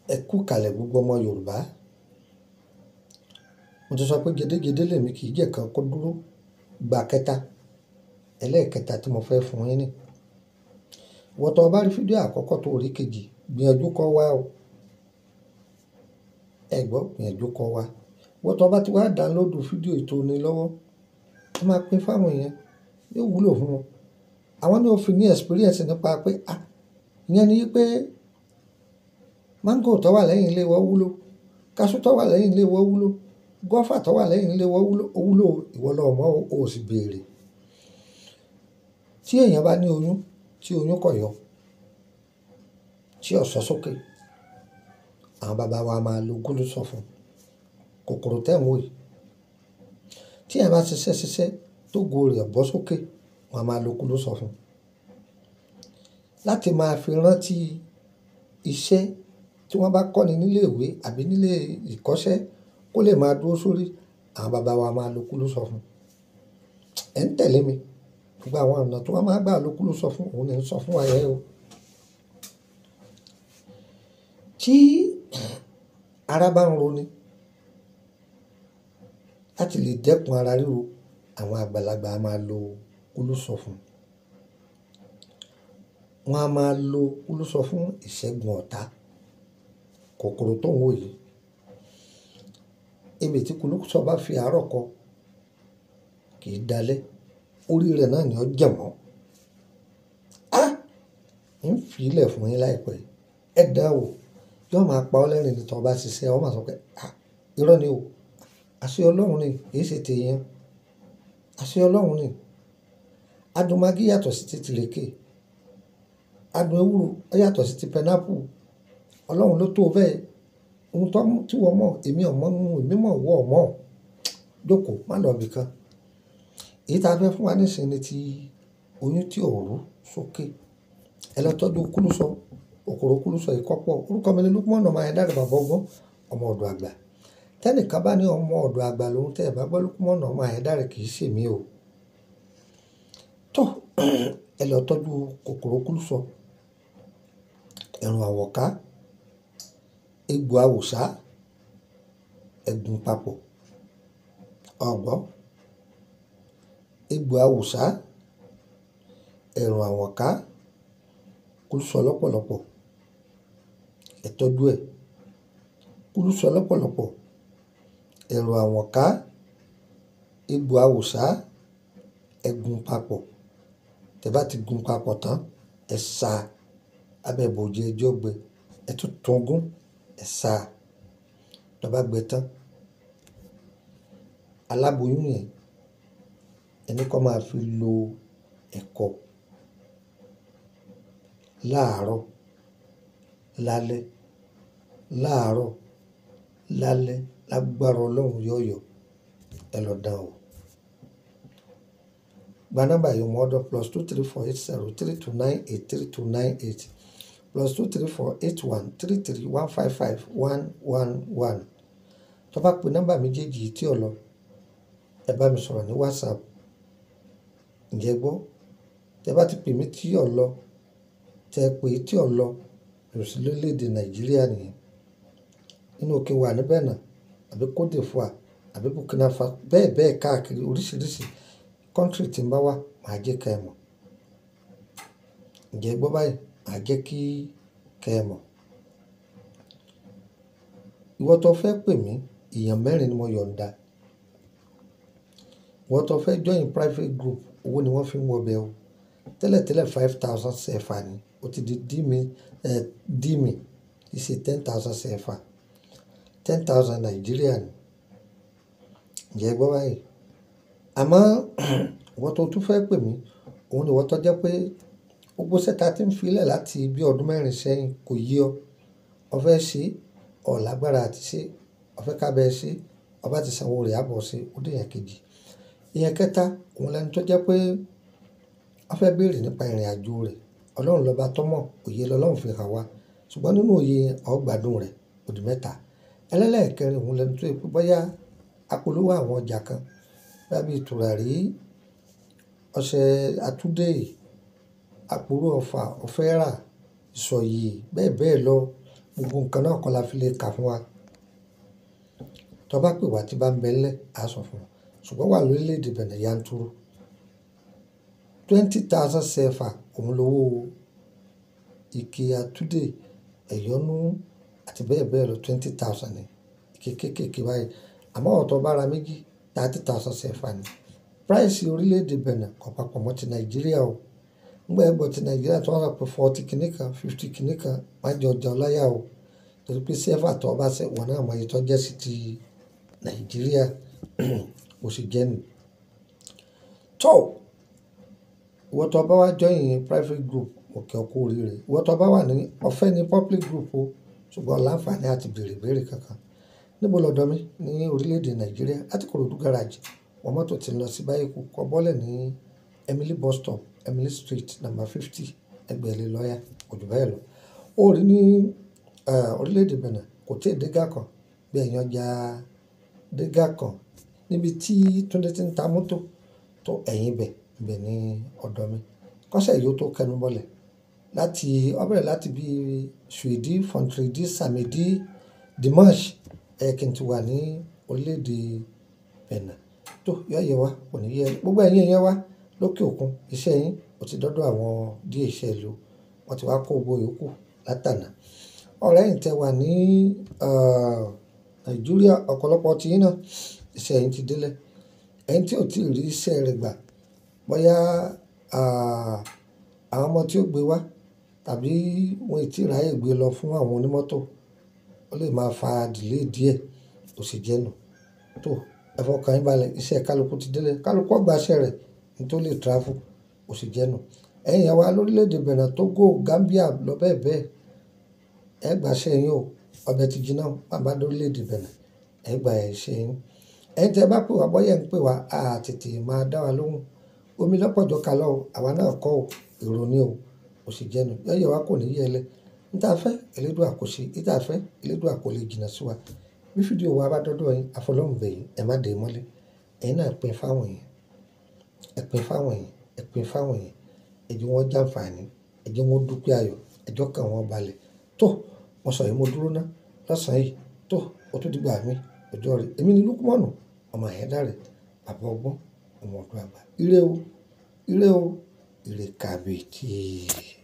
Ẹ kú kalẹ̀ gbogbo ọmọ Yorùbá. Mo ti sọ pé gédégédé lèmi kì í jẹ́ kan kó dúró gba kẹta. Ẹlẹ́ẹ̀kẹta tí mo fẹ́ fún yín ní. Ìwọ tó bá rí fídíò àkọ́kọ́ tó rí kejì, gbìyànjú kó wá o. Ẹ gbọ́, gbìyànjú kó wá. Ìwọ tó bá ti wá download fídíò tó ní lọ́wọ́, ẹ máa pín fún àwọn èèyàn, yóò wúlò fún wọn. Àwọn náà ó fi ní experience nípa pé, à, ìyẹn ni wípé máńgò tó wà lẹ́yìn ilé wa wúlò, kaṣú tó wà lẹ́yìn ilé wa wúlò, guava tó wà lẹ́yìn ilé wa wúlò, ó wúlò. Ìwọ lọ mọ̀ ó, ó sì béèrè. Tí èèyàn bá ní oyún, tí oyún kò yọ, tí ó sọ sókè, àwọn bàbá wa máa lo gúlúsọ́fùn, kòkòrò tẹ́ ń wò yìí. Tí èèyàn bá ṣiṣẹ́ ṣiṣẹ́ tó ògo rẹ̀ bọ́ sókè, wọ́n á máa lo gúlúsọ́fùn. Láti máa fi rántí iṣẹ́ tí wọ́n bá kọ́ni nílé ìwé àbí nílé ìkọ́ṣẹ́ kó lè máa dúró sórí, àwọn bàbá wa máa lo gúlúsọ́fùn. Ẹ ń tẹ̀lé mi. Gbogbo àwọn ọ̀nà tí wọ́n máa gbà lo gúlúsọ́fùn, òun ni ń sọ fún wa yẹn o. Tí ara bá ń roni, láti lè dẹ́kun ara ríro, àwọn àgbàlagbà a máa lo gúlúsọ́fùn. Wọ́n á máa lo gúlúsọ́fùn ìṣẹ́gun ọ̀tá, kòkòrò tó ń wò yìí. Ebè tí gúlúsọ́ bá fi àárọ̀ kọ, kì í dalẹ́. Orí rẹ̀ náà ni ó jẹ̀ mọ́. Á! Ń fi ìlẹ̀ fún yín láìpẹ́. Ẹ dáwò. Yóò máa pa ọ́ lẹ́rìn-ín tí ọ bá ṣiṣẹ́, ọ máa sọ pé, à, irọ́ ni o. Àṣẹ Ọlọ́run ni, kì í ṣe ti èèyàn. Àṣẹ Ọlọ́run ni. Adùn magí yàtọ̀ sí ti tìrèké. Adùn ewúro ó yàtọ̀ sí ti pineapple. Ọlọ́run ló tó bẹ́ẹ̀. Ohun tó mú tí wọ́n mọ̀, èmi ò mọ̀, èmi mọ̀ ìwọ ò mọ̀. Jókòó, má lọ ibi kan. Èyí tí a fẹ́ fún wa nísinsìnyí ni ti oyún tí ò rú sókè. Ẹ lọ tọ́jú gúlúsọ́, kòkòrò gúlúsọ́ yìí kọ́pọ̀. Orúkọ mi ni Lukman ọmọ Ayédáre bàbá ọgbọ́n, ọmọ ọ̀dọ̀ àgbà. Tẹ́nìkan bá ní ọmọ ọ̀dọ̀ àgbà lóhun tẹ́ ẹ bá gbọ́ Lukman ọmọ Ayédáre kì í ṣe èmi o. Tọ́, ẹ lọ tọ́jú kòkòrò gúlúsọ́, ẹ̀rùn àwọ̀ká, egbò awùsá, ẹ̀gún papọ̀. Ọ̀gbọ́. Egbò awùsá, ẹ̀rùn àwọ̀ká, gúlúsọ́ lọ́pọ̀lọ́pọ̀. Ẹ tọ́jú ẹ̀. Gúlúsọ́ lọ́pọ̀lọ́pọ̀, ẹ̀rùn àwọ̀ká, egbò awùsá, ẹ̀gún papọ̀. Tẹ bá ti gun papọ̀ tán, ẹ sa abẹ́ bòòji ẹjọ́ gbẹ. Ẹ tún tún gún, ẹ sa. Tọ bá gbẹ tán, aláboyún yẹn, ẹni kó máa fi lo ẹ̀kọ láàárọ̀, lálẹ́, láàárọ̀, lálẹ́, lágbára Ọlọ́run yóò yọ. Ẹ lọ dánwò. Gba nọ́mbà yìí mọ́ ọ́dọ̀ plus two three four eight zero three two nine eight three two nine eight plus two three four eight one three three one five five one one one. Tọ bá pe nọ́mbà méjèèjì tí ọ lọ, ẹ bá mi sọ̀rọ̀ ní WhatsApp. Ǹjẹ́ gbọ́? Tẹ bá ti pè mí tí ọ lọ, tẹ pé tí ọ lọ, yóò sí lórílẹ̀-èdè Nàìjíríà nìyẹn. Nínú òkè wa níbẹ̀ náà, àbí Cote d'Ivoire, àbí Burkina Faso, bẹ́ẹ̀ bẹ́ẹ̀ káàkiri oríṣìíríṣìí country tí ń bá wà, màá jẹ́ kí ẹ mọ̀. Ǹjẹ́ gbọ́ báyìí? Màá jẹ́ kí kẹ mọ̀. Ìwọ tó fẹ́ pè mí, èèyàn mẹ́rin ni mo yọ̀nda. Ìwọ tó fẹ́ join private group, owó ni wọ́n fi ń wọ bẹ o. Tẹ́lẹ̀tẹ́lẹ̀ five thousand CFA ni. Ó ti di dí mi, ẹ́, dí mi. Kì í ṣe ten thousand CFA. Ten thousand Nàìjíríà ni. Ǹjẹ́ gbọ́ báyìí? Àmọ́ ìwọ tó tún fẹ́ pè mí, òun ni ìwọ tó jẹ́ pé gbogbo iṣẹ́ ta tí ń fi lẹ̀ láti bí ọdún mẹ́rin sẹ́yìn kò yé ọ. Ọ fẹ́ ṣe, ọ̀ lágbára àti ṣe. Ọ fẹ́ ká bẹ ṣe, ọ bá ti sanwó rẹ̀ á bọ̀ ṣe. Ó di ẹ̀yàn kejì. Ìyẹn kẹta, òun lẹni tó jẹ́ pé ọ fẹ́ béèrè nípa ìrìnàjò rẹ̀. Ọlọ́run lọ́ba tó mọ̀, òye lọ́lọ́run fi hàn wá. Ṣùgbọ́n nínú òye ọ gbádùn rẹ̀, ó di mẹ́ta. Ẹlẹ́lẹ̀kẹrin, òun lẹni tó pé bóyá apolówó àwọn ọjà kan, bí i tùràrí, ọṣẹ àtúndé, àpòrò ọfà, ọ̀fẹ́ rà, ìsọ̀yè, bẹ́ẹ̀ bẹ́ẹ̀ lọ. gbogbo nǹkan náà kọ́ la fi lè kà fún wa tó bá pè wá tí bá ń bẹ ńlẹ̀ á sọ fún wa ṣùgbọ́n wà lórílẹ̀‐èdè Benin yanturu twenty thousand sefa òun lówó ike atúdè ẹ̀yọ́nú àti bẹ́ẹ̀ bẹ́ẹ̀ lọ twenty thousand ni ike kéékèèké báyìí àmọ́ ọ̀tọ̀ bára méjì thirty thousand sefa ni price orílẹ̀‐èdè Benin kò papọ̀ mọ́ ti Nàìjíríà o ngbà ẹgbẹ́ ti Nàìjíríà tó wọ́n sọ pé forty kìíní kan fifty kìíní kan má jẹ ọjà ọláyà o torí pé sefa tó bá ṣe wọn náà mọ iye tó jẹ́ sí ti Nàìjíríà kò sì jẹ́ nù. tó ìwọ tó bá wá join private group òkè ọkọ oríire ìwọ tó bá wà ní ọ̀fẹ́ ní public group o ṣùgbọ́n láǹfààní àti béèrè béèrè kankan níbo lọ́dọ̀ mi ní orílẹ̀-èdè Nàìjíríà láti Kòròdú garage wọn mọ́tò ti lọ sí báyìí kú kọ́ bọ́lẹ̀ ní Emily bus stop Emily street number fifty ẹgbẹ̀rún lọ́yà kò jù báyìí lọ ó rí ní orílẹ̀-èdè Benin kò tí ì dégà kan bí ẹ̀yàn ọjà dégà kan níbi tí Túndé ti ń ta mọ́tò tó ẹ̀yìn bẹ̀ bẹ̀ ní ọ̀dọ̀ mi kọ́sẹ̀ yìí ó tó kẹnu bọ́lẹ̀ láti ó bẹ̀rẹ̀ láti bí Suidi Fontridi Samedi Dimanche ẹ̀ kí n ti wà ní orílẹ̀-èdè Benin tó yọ yẹ wá kò ní yẹ gbogbo ẹ̀yin yẹn wá lókè òkun iṣẹ́ yín ó ti dọ́dọ̀ àwọn díẹ̀ iṣẹ́ ìlú wọ́n ti wá kó owó yòókù látànà ọ̀rẹ́ yìí tẹ wà ní Nàìjíríà ọ̀pọ̀lọpọ̀ tí yín náà iṣẹ́ yín ti délẹ̀ ẹ̀yin tí ò tí ì rí iṣẹ́ rẹ̀ gbà bóyá àwọn ọmọ tí ó gbé wá tàbí wọn ì tí ì ráyè gbé lọ fún àwọn onímọ́tò ó lè máa fa delay díẹ̀ kò sì jẹ́ nù tó ẹ fọkàn yín balẹ̀ iṣẹ́ kálukú ti délẹ̀ kálukú ọgbà iṣẹ́ rẹ̀ ní tó lè travel kò sì jẹ́ nù ẹ̀yin àwa lórílẹ̀‐èdè Benin Togo Gambia lọ bẹ́ẹ̀ bẹ́ẹ̀ ẹ gbà iṣẹ́ yín o ọbẹ̀ ti jiná bàbá lórílẹ̀‐èdè Benin ẹ gbà iṣẹ́ yín ẹ̀yin tẹ́ bá pè wá bọ́yẹ̀ ń pè wá a tètè máa dá wa lóhùn omi lọ́pọ̀jọ́ kalọ́ o àwa náà kọ́ o èrò ni o kò sì jẹ́ nù yọ̀yẹ̀ wa kò ní yẹ lẹ níta fẹ́ elédùn àkọsí níta fẹ́ elédùn àkọlé jìnnà sí wa bí fídíò wa bá dọ́dọ̀ yín àfọlọ́hùn bẹ̀yìn ẹ má dé mọ́lẹ̀ ẹ̀yin náà pín fáwọn yẹn ẹ pín fáwọn yẹn ẹ pín fáwọn yẹn ẹ jẹ́ wọn jàǹfààní ẹ jẹ́ wọn dúpẹ́ ayọ̀ ẹjọ́ kan wọn balẹ̀ tó mo sọ yìí mo dúró ná lọ́sàn-án yìí tó o tún dìgbà mi ọjọ́ rẹ̀ èmi ni Lukmanu ọmọ àyẹ̀dá rẹ̀ bàbá ọgbọ́n ọmọ ọdún àgbà ire o ire o ire kàbìtì.